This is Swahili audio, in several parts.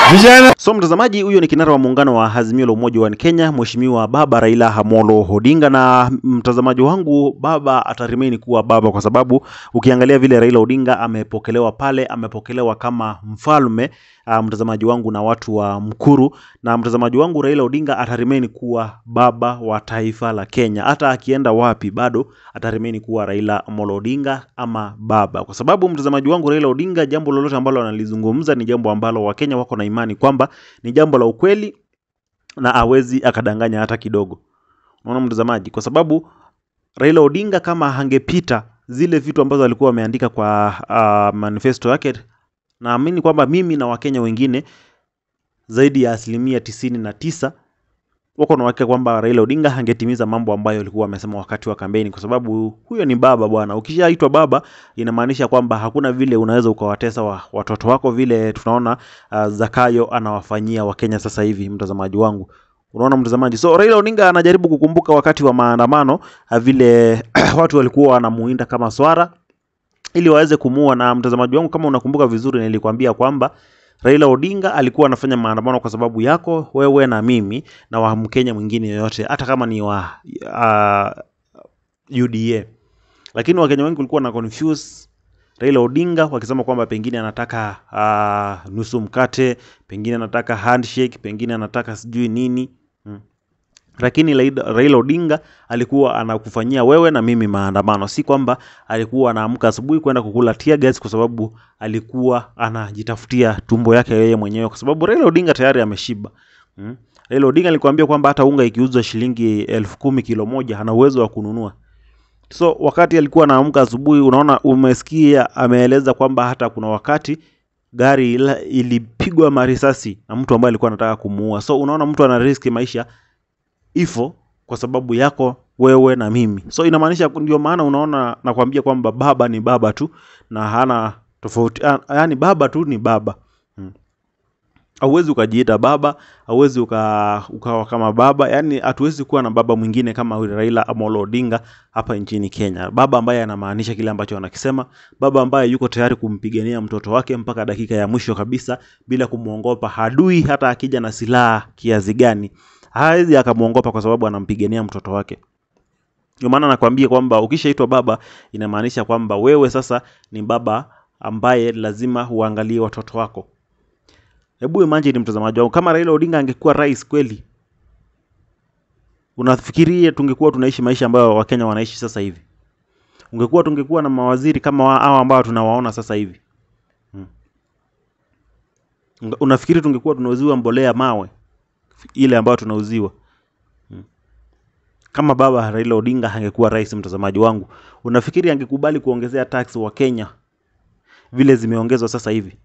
Vijana So mtazamaji, huyo ni kinara wa muungano wa Azimio la Umoja wa Kenya, Mheshimiwa Baba Raila Amolo Odinga. Na mtazamaji wangu, baba ataremain kuwa baba, kwa sababu ukiangalia vile Raila Odinga amepokelewa pale, amepokelewa kama mfalme uh, mtazamaji wangu na watu wa Mkuru. Na mtazamaji wangu, Raila Odinga ataremain kuwa baba wa taifa la Kenya, hata akienda wapi bado ataremain kuwa Raila Amolo Odinga ama baba, kwa sababu mtazamaji wangu, Raila Odinga, jambo lolote ambalo analizungumza ni jambo ambalo Wakenya wako na imani kwamba ni jambo la ukweli na hawezi akadanganya hata kidogo. Unaona mtazamaji, kwa sababu Raila Odinga kama angepita zile vitu ambazo alikuwa ameandika kwa uh, manifesto yake, naamini kwamba mimi na Wakenya wengine zaidi ya asilimia tisini na tisa wako na uhakika kwamba Raila Odinga angetimiza mambo ambayo alikuwa amesema wakati wa kampeni, kwa sababu huyo ni baba bwana. Ukishaitwa baba, inamaanisha kwamba hakuna vile unaweza ukawatesa wa, watoto wako vile tunaona uh, Zakayo anawafanyia Wakenya sasa hivi, mtazamaji wangu. Unaona mtazamaji, so Raila Odinga anajaribu kukumbuka wakati wa maandamano uh, vile watu walikuwa wanamuinda kama swara ili waweze kumuua. Na mtazamaji wangu, kama unakumbuka vizuri, nilikwambia kwamba Raila Odinga alikuwa anafanya maandamano kwa sababu yako wewe na mimi na wa Mkenya mwingine yoyote, hata kama ni wa uh, UDA. Lakini Wakenya wengi walikuwa na confuse Raila Odinga wakisema kwamba pengine anataka uh, nusu mkate, pengine anataka handshake, pengine anataka sijui nini hmm. Lakini Raila Raila Odinga alikuwa anakufanyia wewe na mimi maandamano, si kwamba alikuwa anaamka asubuhi kwenda kukula tear gas, kwa sababu alikuwa anajitafutia tumbo yake yeye mwenyewe, kwa sababu Raila Odinga tayari ameshiba hmm. Raila Odinga alikwambia kwamba hata unga ikiuzwa shilingi elfu kumi kilo moja ana uwezo wa kununua. So wakati alikuwa anaamka asubuhi, unaona, umesikia ameeleza kwamba hata kuna wakati gari ila- ilipigwa marisasi na mtu ambaye alikuwa anataka kumuua. So unaona, mtu ana riski maisha ifo kwa sababu yako wewe na mimi. So inamaanisha, ndio maana unaona nakwambia kwamba baba ni baba tu na hana tofauti, yaani baba tu ni baba hmm. Hauwezi ukajiita baba, hauwezi uka, ukawa kama baba. Yani hatuwezi kuwa na baba mwingine kama huyu Raila Amolo Odinga hapa nchini Kenya, baba ambaye anamaanisha kile ambacho anakisema, baba ambaye yuko tayari kumpigania mtoto wake mpaka dakika ya mwisho kabisa bila kumwongopa adui. Hata akija na silaha kiasi gani, hawezi akamwongopa kwa sababu anampigania mtoto wake. Ndio maana nakwambia kwamba ukishaitwa baba, inamaanisha kwamba wewe sasa ni baba ambaye lazima uangalie watoto wako. Hebu imagine mtazamaji wangu, kama Raila Odinga angekuwa rais kweli, unafikiria tungekuwa tunaishi maisha ambayo Wakenya wanaishi sasa hivi? Ungekuwa tungekuwa na mawaziri kama wa- hao ambao tunawaona sasa hivi hmm. Unga- Unafikiri tungekuwa tunauziwa mbolea mawe ile ambayo tunauziwa hmm. Kama baba Raila Odinga angekuwa rais, mtazamaji wangu, unafikiri angekubali kuongezea tax wa Kenya vile zimeongezwa sasa hivi?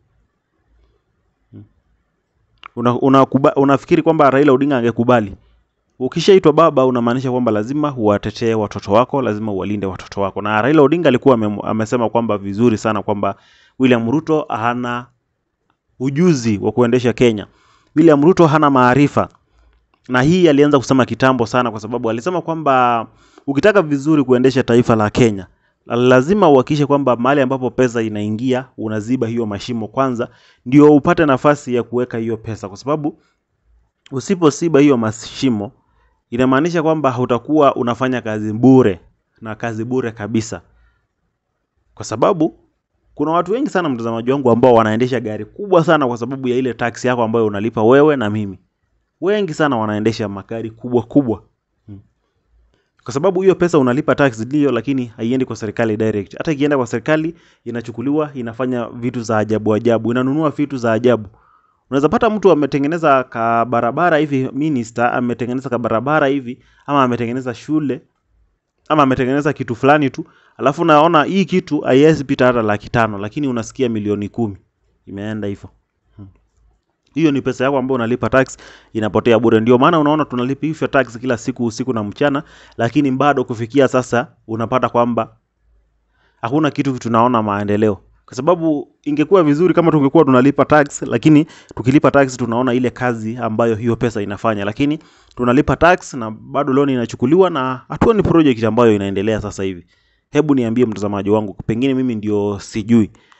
una, una, unafikiri kwamba Raila Odinga angekubali? Ukishaitwa baba, unamaanisha kwamba lazima uwatetee watoto wako, lazima uwalinde watoto wako. Na Raila Odinga alikuwa ame, amesema kwamba vizuri sana kwamba William Ruto hana ujuzi wa kuendesha Kenya. William Ruto hana maarifa, na hii alianza kusema kitambo sana, kwa sababu alisema kwamba ukitaka vizuri kuendesha taifa la Kenya lazima uhakikishe kwamba mahali ambapo pesa inaingia unaziba hiyo mashimo kwanza, ndio upate nafasi ya kuweka hiyo pesa, kwa sababu usiposiba hiyo mashimo inamaanisha kwamba utakuwa unafanya kazi bure na kazi bure kabisa, kwa sababu kuna watu wengi sana, mtazamaji wangu, ambao wanaendesha gari kubwa sana kwa sababu ya ile taksi yako ambayo unalipa wewe na mimi. Wengi sana wanaendesha magari kubwa kubwa kwa sababu hiyo pesa unalipa tax ndio, lakini haiendi kwa serikali direct. Hata ikienda kwa serikali inachukuliwa, inafanya vitu za ajabu ajabu, inanunua vitu za ajabu. Unaweza pata mtu ametengeneza ka barabara hivi, minister ametengeneza ka barabara hivi, ama ametengeneza shule, ama ametengeneza kitu fulani tu, alafu naona hii kitu haiwezi pita hata laki tano, lakini unasikia milioni kumi imeenda hivyo. Hiyo ni pesa yako ambayo unalipa tax inapotea bure. Ndio maana unaona tunalipa hivyo tax kila siku usiku na mchana, lakini bado kufikia sasa unapata kwamba hakuna kitu tunaona maendeleo, kwa sababu ingekuwa vizuri kama tungekuwa tunalipa tax, lakini tukilipa tax tunaona ile kazi ambayo hiyo pesa inafanya, lakini tunalipa tax na bado loan inachukuliwa na hatuoni project ambayo inaendelea sasa hivi. Hebu niambie mtazamaji wangu, pengine mimi ndio sijui